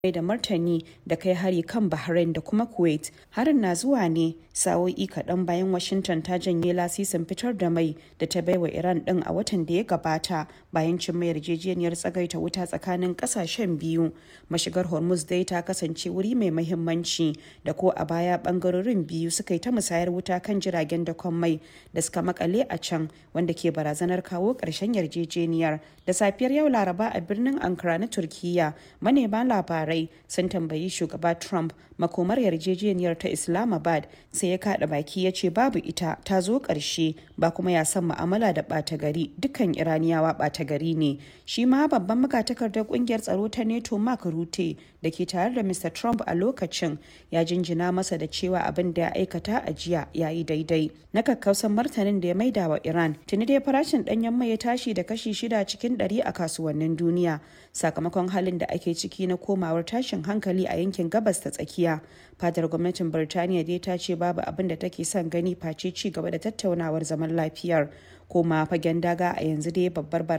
mai da martani da kai hari kan Bahrain da kuma Kuwait. Harin na zuwa ne sa'o'i kaɗan bayan Washington ta janye lasisin fitar da mai da ta baiwa Iran ɗin a watan da ya gabata bayan cimma yarjejeniyar tsagaita wuta tsakanin ƙasashen biyu. Mashigar Hormuz dai ta kasance wuri mai mahimmanci da ko a baya ɓangarorin biyu suka yi ta musayar wuta kan jiragen dakon mai da suka makale a can wanda ke barazanar kawo ƙarshen yarjejeniyar. Da safiyar yau Laraba a birnin Ankara na Turkiyya manema labarai labarai sun tambayi shugaba Trump makomar yarjejeniyar ta Islamabad sai ya kada baki ya ce babu ita ta zo ƙarshe ba kuma ya san mu'amala da ɓata gari dukkan Iraniyawa ɓata gari ne. Shi ma babban magatakardar ƙungiyar tsaro ta NATO Mark Rutte da ke tare da Mr. Trump a lokacin ya jinjina masa da cewa abin da ya aikata a jiya ya yi daidai. Na kakkausan martanin da ya maida wa Iran tuni dai farashin ɗanyen mai ya tashi da kashi shida cikin ɗari a kasuwannin duniya sakamakon halin da ake ciki na komawar tashin hankali a yankin gabas ta tsakiya fadar gwamnatin birtaniya dai ta ce babu abin da take son gani face ci gaba da tattaunawar zaman lafiyar koma fagen daga a yanzu dai babbar